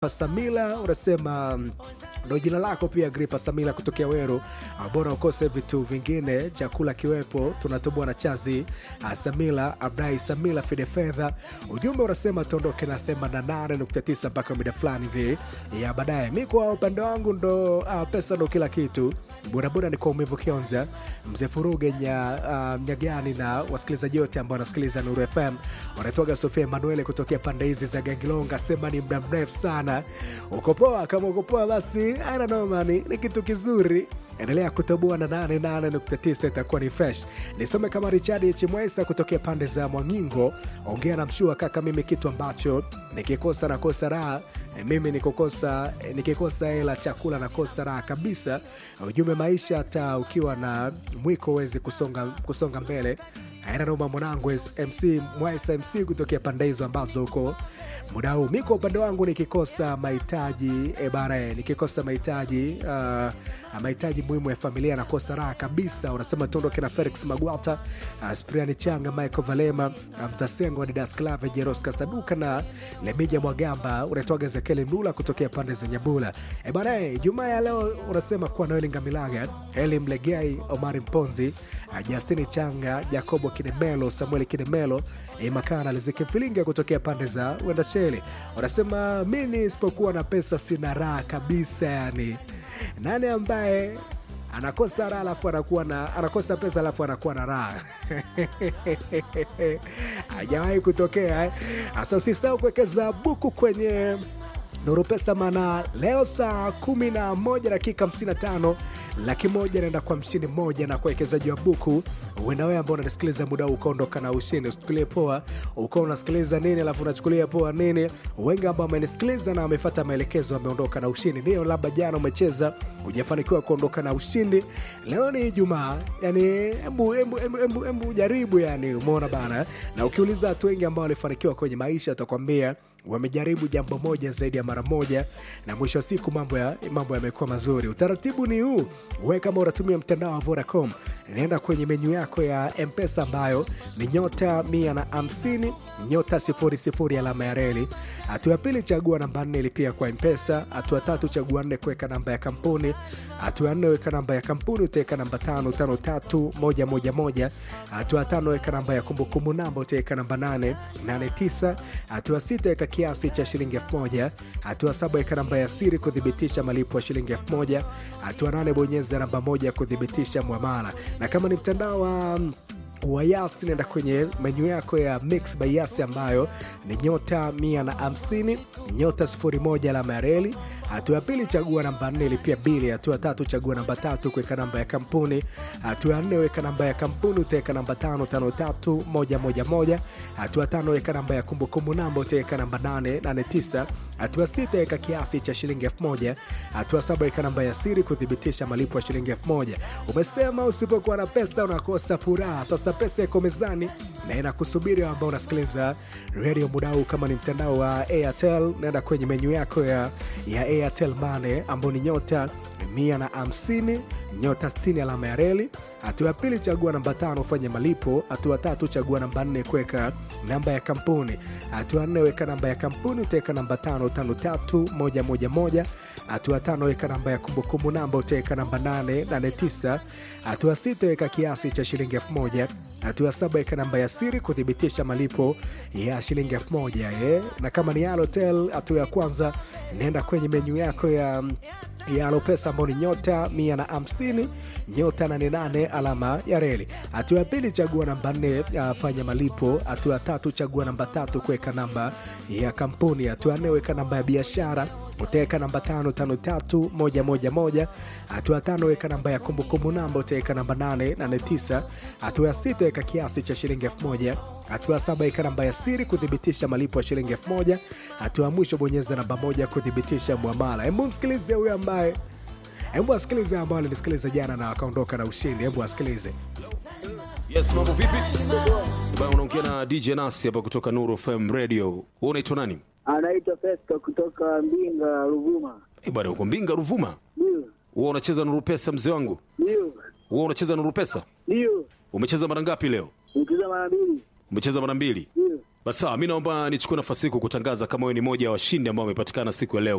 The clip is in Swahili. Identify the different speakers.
Speaker 1: Samila unasema mm, ndo jina lako pia Gripa Samila kutokea Weru. Ah, Bora ukose vitu vingine, chakula kiwepo, tunatoboa na chazi. Ah, Samila Abdai Samila Fide Fedha, ujumbe unasema tuondoke na 88.9 mpaka mida fulani hivi ya baadaye. Mi kwa upande wangu ndo ah, pesa ndo kila kitu. Bodaboda ni kwa umivu Kionza, mzee Furuge nya, ah, Nyagani na wasikilizaji wote ambao wanasikiliza Nuru FM wanatoka Sofia Emanuele kutokea pande hizi za Gangilonga, sema ni muda mrefu sana. Uko poa? Kama uko poa, basi ana noma, ni ni kitu kizuri. Endelea kutoboa na 88.9 itakuwa ni fresh. Nisome kama Richard Chimwesa kutokea pande za Mwangingo, ongea na mshua kaka, mimi kitu ambacho nikikosa nakosa raha E, mimi nikukosa e, nikikosa hela chakula nakosa raha kabisa. Ujumbe maisha, hata ukiwa na mwiko huwezi kusonga, kusonga mbele. Aina noma mwanangu MC Mwaisa MC kutokea pande hizo ambazo huko muda huu. Mi kwa upande wangu nikikosa mahitaji e bana, e, nikikosa mahitaji uh, mahitaji muhimu ya familia nakosa raha kabisa. Unasema tuondoke na Felix Magwata, uh, Spriani Changa, Michael Valema, uh, Mzasengo, Adidas Clave, Jeros Kasaduka na Lemija Mwagamba. Unaitwaga Zekeli Mlula kutokea pande za Nyabula. E bana, e, Jumaa ya leo unasema kuwa Noeli Ngamilaga, Eli Mlegai, Omari Mponzi, uh, Justini Changa, Jacobo Kidemelo, Samuel Kidemelo, e, Makana Liziki Mfilinga kutokea pande za Wendasheli. Unasema mimi isipokuwa na pesa sina raha kabisa, yani nani ambaye anakosa raha alafu anakuwa na anakosa pesa alafu anakuwa na raha hajawahi kutokea eh? Asa usisahau kuwekeza buku kwenye Nuru Pesa, maana leo saa kumi na moja dakika 55 laki moja naenda kwa mshindi mmoja na kuwekezaji wa buku. Uenda wewe ambao unanisikiliza muda huu ukaondoka na ushindi, usichukulie poa ukawa unasikiliza nini alafu unachukulia poa nini. Wengi ambao wamenisikiliza na wamefuata maelekezo wameondoka na ushindi. Ndio labda jana umecheza hujafanikiwa kuondoka na ushindi, leo ni Ijumaa, yani hebu hebu hebu hebu hebu jaribu, yani umeona bana. Na ukiuliza watu wengi ambao walifanikiwa kwenye maisha watakwambia wamejaribu jambo moja zaidi ya mara moja, na mwisho wa siku mambo ya mambo yamekuwa mazuri. Utaratibu ni huu: wewe kama unatumia mtandao wa Vodacom, naenda kwenye menyu yako ya Mpesa ambayo ni nyota mia na hamsini nyota sifuri sifuri alama ya reli. Hatua ya pili, chagua namba nne ilipia kwa Mpesa. Hatua tatu, chagua nne kuweka namba ya kampuni. Hatua ya nne, weka namba ya kampuni, utaweka namba tano tano tatu moja moja moja. Hatua ya tano, weka namba ya kumbukumbu namba, utaweka namba nane nane tisa. Hatua sita, weka kiasi cha shilingi elfu moja. Hatua saba, weka namba ya siri kuthibitisha malipo ya shilingi elfu moja. Hatua nane, bonyeza namba moja kuthibitisha mwamala. Na kama ni mtandao wa wa Yas nenda kwenye menyu yako ya Mix by Yas ambayo ni nyota mia na hamsini nyota sifuri moja alama ya reli. Hatua ya pili chagua namba nne ilipia bili. Hatua tatu chagua namba tatu kuweka namba ya kampuni. Hatua ya nne weka namba ya kampuni utaweka namba tano tano tatu moja moja moja. Hatua tano weka namba ya kumbukumbu namba utaweka namba nane nane tisa. Hatua sita weka kiasi cha shilingi elfu moja. Hatua saba weka namba ya siri kuthibitisha malipo ya shilingi elfu moja. Umesema usipokuwa na pesa unakosa furaha. Sasa pesa iko mezani na inakusubiri ambao unasikiliza redio muda huu. Kama ni mtandao wa Airtel, naenda kwenye menyu yako ya, ya Airtel Money ambao ni nyota mia na hamsini nyota 60 alama ya reli. Hatua ya pili chagua namba tano ufanye malipo. Hatua tatu chagua namba nne kuweka namba ya kampuni. Hatua nne weka namba ya kampuni utaweka namba tano tano tatu moja moja moja. Hatua tano weka namba ya kumbukumbu namba utaweka namba nane nane tisa. Hatua sita weka kiasi cha shilingi elfu moja. Hatua saba weka namba ya siri kuthibitisha malipo ya shilingi elfu moja eh. Na kama ni Halotel, hatua ya kwanza nenda kwenye menyu yako ya ya Alopesa ambao ni nyota mia na hamsini nyota nane nane alama ya reli. Hatua ya pili chagua namba nne fanya malipo. Hatua ya tatu chagua namba tatu kuweka namba ya kampuni. Hatua ya nne weka namba ya biashara utaweka namba tano tano tatu moja moja moja. Hatua ya tano weka namba ya kumbukumbu namba utaweka namba nane nane tisa. Hatua ya sita weka kiasi cha shilingi elfu moja. Hatua ya saba weka namba ya siri kuthibitisha malipo ya shilingi elfu moja. Hatua ya mwisho bonyeza namba moja kuthibitisha mwamala. Hebu msikilize huyo ambaye hebu asikilize ambao alinisikiliza jana na akaondoka na ushindi. Hebu asikilize.
Speaker 2: Yes, mambo vipi? Bwana unaongea na DJ Nasi hapa kutoka Nuru FM Radio. Wewe unaitwa nani?
Speaker 3: Anaitwa Festo kutoka Mbinga, Ruvuma.
Speaker 2: Eh, bwana uko Mbinga Ruvuma.
Speaker 3: Ndio,
Speaker 2: Wewe unacheza Nuru Pesa mzee wangu?
Speaker 3: ndio,
Speaker 2: Wewe unacheza Nuru Pesa?
Speaker 3: ndio.
Speaker 2: Umecheza mara ngapi leo?
Speaker 3: Nikiza mara mbili.
Speaker 2: Umecheza mara mbili.
Speaker 3: Ndio,
Speaker 2: Basi sawa, mi naomba nichukue nafasi hii kukutangaza kama wewe ni moja ya washindi ambao wamepatikana siku ya leo